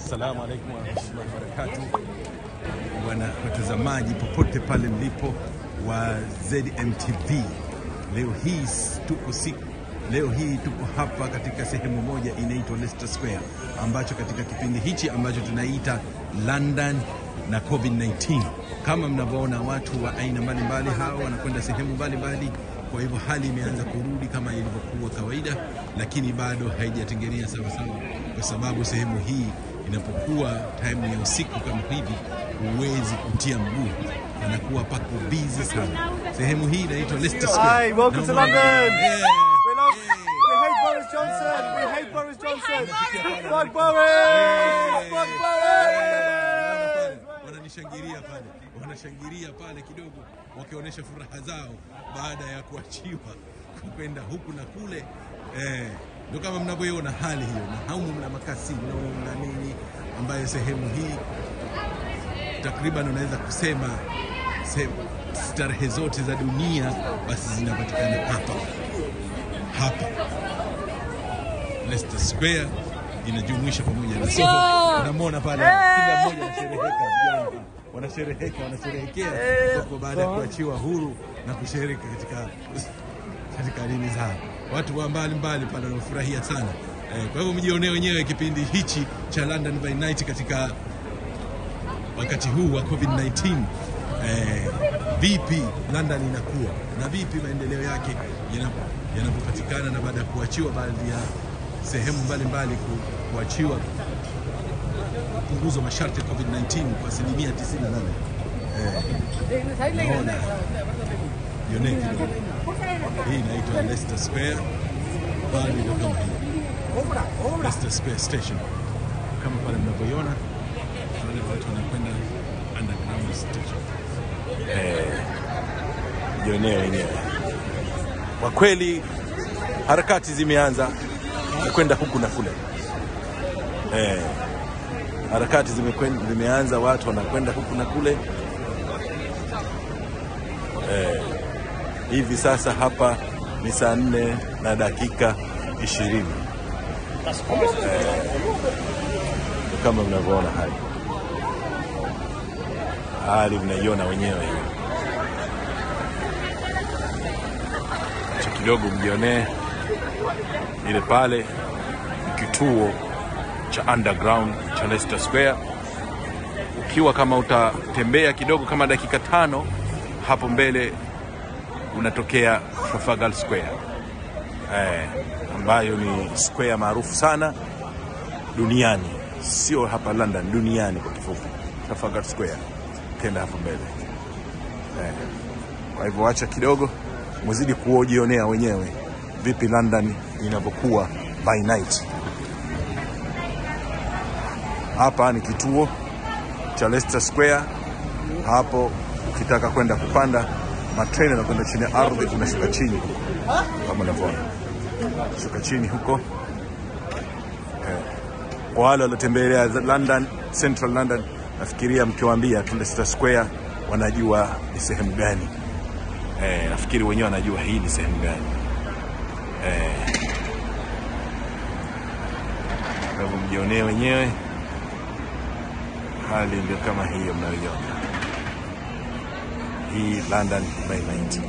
Assalamu alaikum warahmatullahi wabarakatuh, wana watazamaji popote pale mlipo wa ZMTV. Leo hii tuko siku leo hii tuko hapa katika sehemu moja inaitwa Leicester Square, ambacho katika kipindi hichi ambacho tunaita London na COVID-19, kama mnavyoona watu wa aina mbalimbali hao wanakwenda sehemu mbalimbali. Kwa hivyo hali imeanza kurudi kama ilivyokuwa kawaida, lakini bado haijatengenea sawa sawa, kwa sababu sehemu hii inapokuwa time ya usiku kama hivi, huwezi kutia mguu, anakuwa pako busy sana. Sehemu hii inaitwa Leicester Square. Hi, welcome to Naona- London. Yeah. We love, Yeah. we hate Boris Johnson. We hate Boris Johnson. Fuck Boris. Fuck Boris. wananishangilia pale, wanashangilia pale kidogo, wakionyesha furaha zao baada ya kuachiwa kwenda huku na kule. Eh, ndio kama mnavyoiona hali hiyo, na haumu mna makasino na nini, ambayo sehemu hii takriban unaweza kusema se- starehe zote za dunia basi zinapatikana hapa hapa Leicester Square inajumuisha pamoja na Soho. Unamwona pale kila mmoja anashereheka, vijana wanashereheka, wanasherehekea Soho baada ya kuachiwa huru na kushiriki katika katika nini zao. Watu wa mbali mbali pale wanafurahia sana eh, kwa hivyo mjionee wenyewe kipindi hichi cha London by Night katika wakati huu wa COVID-19 eh, vipi London inakuwa na vipi maendeleo yake yanapo- yanapopatikana na baada ya kuachiwa baadhi ya sehemu mbalimbali ku, kuachiwa kupunguzwa masharti ya COVID-19 kwa asilimia 98. Eh, naona jionee kidogo, hii inaitwa Leicester Square, bali ndio kama hii Leicester Square Station kama pale mnavyoiona wale watu wanakwenda underground station. jionee wenyewe. Kwa kweli harakati zimeanza kwenda huku na kule eh, harakati zimekwen- zimeanza, watu wanakwenda huku na kule eh, hivi sasa hapa ni saa nne na dakika ishirini eh, kama mnavyoona hali hali mnaiona wenyewe hiyo. cha kidogo mjionee ile pale ni kituo cha underground cha Leicester Square. Ukiwa kama utatembea kidogo kama dakika tano hapo mbele unatokea Trafalgar Square eh, ambayo ni square maarufu sana duniani, sio hapa London, duniani kwa kifupi, Trafalgar Square. Tenda hapo mbele kwa hivyo wacha kidogo muzidi kuojionea wenyewe vipi London inavyokuwa by night. Hapa ni kituo cha Leicester Square. Hapo ukitaka kwenda kupanda matreni na kwenda chini ya ardhi, unashuka chini huko kama unavyoona, shuka chini huko eh. Kwa wale waliotembelea London, Central London, nafikiria mkiwaambia tu Leicester Square wanajua ni sehemu gani. Eh, nafikiri wenyewe wanajua hii ni sehemu gani. Eh, kwa hivyo mjionee wenyewe, hali ndio kama hiyo mnayoiona hii London by night.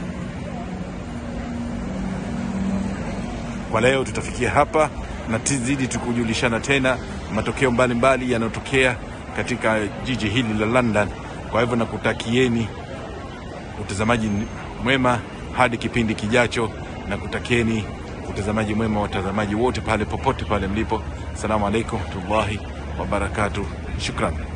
Kwa leo tutafikia hapa na tuzidi tukujulishana tena matokeo mbalimbali yanayotokea katika jiji hili la London. Kwa hivyo nakutakieni utazamaji mwema hadi kipindi kijacho, na kutakieni utazamaji mwema watazamaji wote pale popote pale mlipo. Assalamu alaikum warahmatullahi wabarakatuh. Shukran.